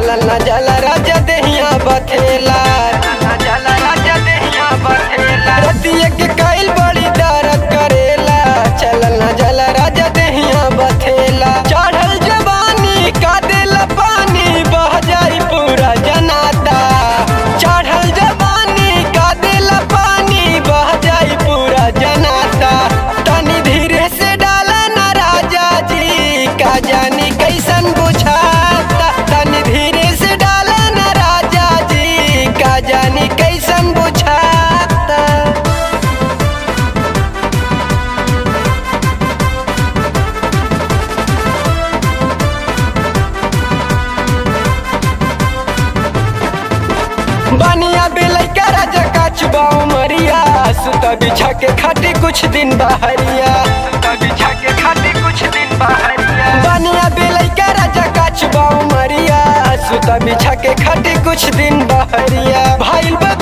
चलल न जल राजा देहिया बथेला जल राजा देहिया बथेला रतिया के काइल बड़ी दर्द करेला चलल न जल राजा देहिया बथेला चढ़ल जवानी का देला पानी बह जाई पूरा जनाता चढ़ल जवानी का देला पानी बह जाई पूरा जनाता तनी धीरे से डाला न राजा जी का जानी कैसन बुझाता तनी धीरे से डाला न राजा जी का जानी कैसन बुझाता बनिया बिलई का राजा का चुबाऊ मरिया सुता बिछा के खाटी कुछ दिन बहरिया सुता बिछा के खाटी कुछ दिन बहरिया बनिया बिलई का राजा का चुबाऊ मरिया सुता बिछा के खाटी कुछ दिन बहरिया भाई